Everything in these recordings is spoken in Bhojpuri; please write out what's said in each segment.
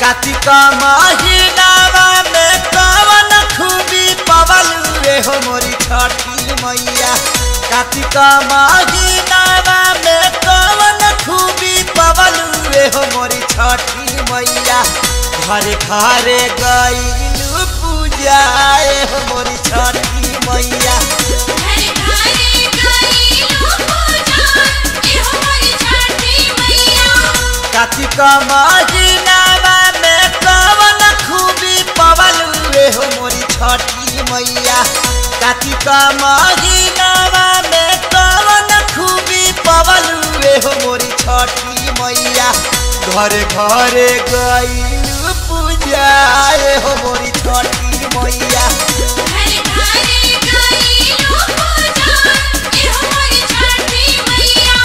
कार्तिक महीनावा में कवन खूबी पवलुए हो मोरी छठी मैया कार्तिक महीनावा में कवन खूबी पवलुए हो मोरी छठी मैया घरे घरे गईलू पूजाए हो मोरी छठी मैया घरे घरे गईलू पूजा एहो मोरी छठी मैया कार्तिक महीनावा में कवन खूबी पवलुए हो मोरी छठी मैया कार्तिक महीनावा में कवन खूबी पवलुए हो मोरी छठी मैया घरे घरे गईलू पूजाए हो मोरी छठी मैया घरे घरे गईलू पूजा एहो मोरी छठी मैया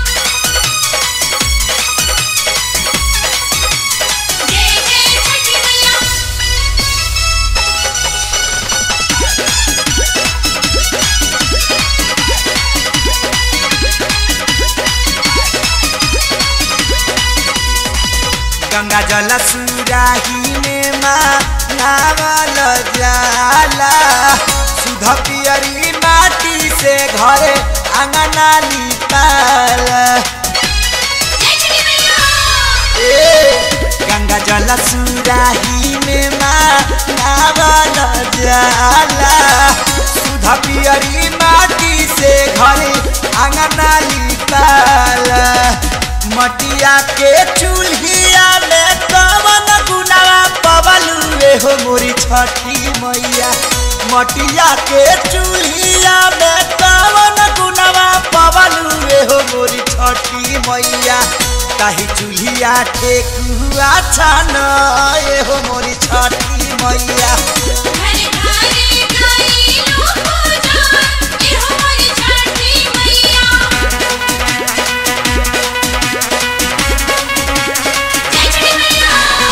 जय जय छठी मैया गंगा जल सुराही में माँ नावल जाला सुध पियरी माटी से घरे अंगना लिपाल जय छठी मैया ए गंगा जल सुराही में माँ नावल जाला सुध पियरी माटी से घरे अंगना लिपाल मटिया के चूल्हिया में कवन गुनावा पवलुए हो मोरी छठी मैया मटिया के चूल्हिया में कवन गुनावा पवलुए हो मोरी छठी मैया ताही चूल्हिया ठेकुआ छान ए हो मोरी छठी मैया घरे घरे गईलू पूजा एहो मोरी छठी मैया जय छठी मैया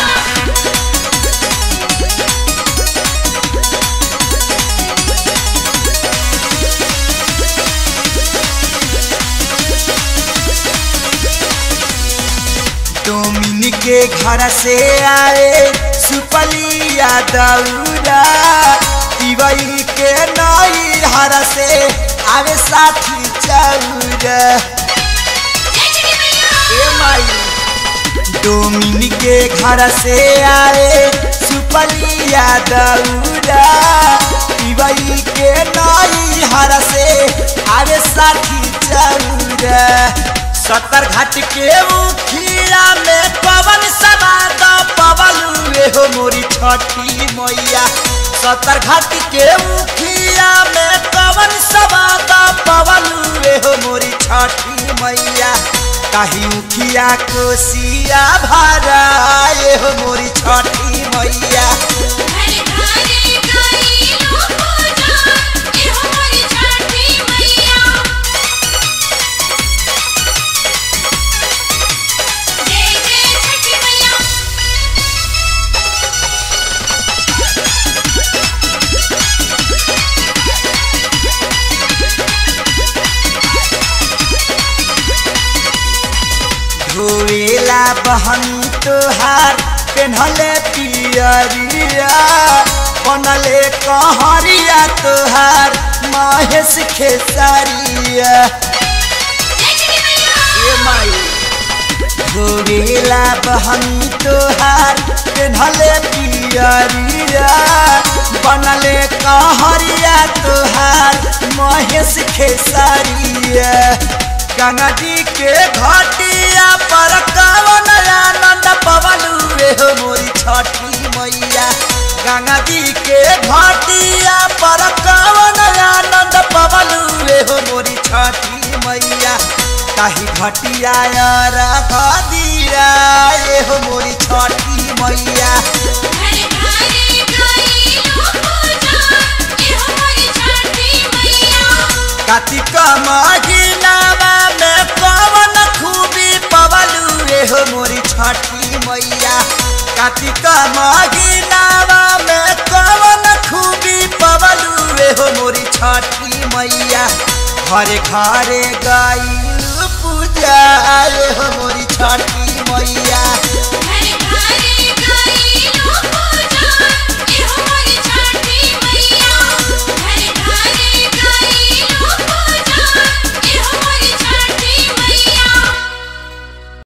डोमिन के घर से आए सुपलिया दौरा तिवई के नई हर से आवे साथी चौरा जय छठी मैया ए माई डोमिन के घर से आए सुपलिया दौरा तिवई के नई हर से आवे साथी चौरा सत्तर घाट के उखिया में पवन सवाद पवन हुए हो मोरी छठी मैया सत्तर घाट के उखिया में पवन सवाद पवन हुए हो मोरी छठी मैया कहीं उखिया कोसिया भराए हो मोरी छठी मैया घरे घरे गईलू पूजा एहो मोरी छठी मैया जय जय छठी मैया धोएला बहनी तोहार पेन्हले पियरिया बनले कहरिया तोहार महेश खेसारिया जय छठी मैया ए माई धोएला बहनी तोहार पेन्हले पियरिया बनले कहरिया तोहार महेश खेसारिया गंगा जी के घाटिया पर कवन आनंद पवलुए हो मोरी छठी मैया गंगा जी के घाटिया पर कवन आनंद पवलुए हो मोरी छठी मैया ताही घटिया रख दिया ए हो मोरी छठी मैया घरे घरे गईलू पूजा एहो मोरी छठी मैया कार्तिक महीनावा में कवन खूबी पवलुए हो मोरी छठी मैया कार्तिक महीनावा में कवन खूबी पवलुए हो मोरी छठी मैया घरे घरे गईलू पूजा ए हो मोरी छठी मैया घरे